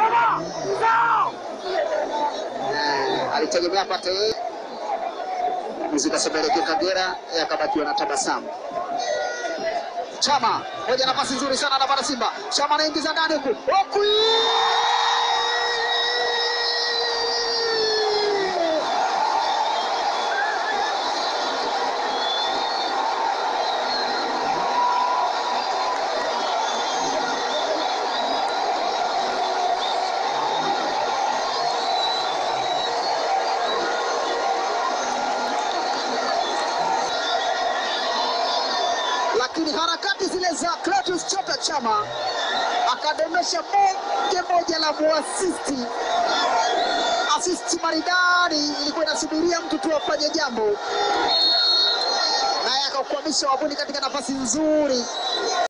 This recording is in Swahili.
Eh, alitegemea apate yeye zikasepelekea Kagera, yeye akabakiwa na tabasamu. Chama moja, nafasi nzuri sana anapata Simba. Chama anaingiza ndani huku huku, lakini harakati zile za Clatous Chota Chama akadondosha bonge moja la muasisti, asisti maridadi, ilikuwa inasubiria mtu tu afanye jambo, naye akaukwamisha wavuni katika nafasi nzuri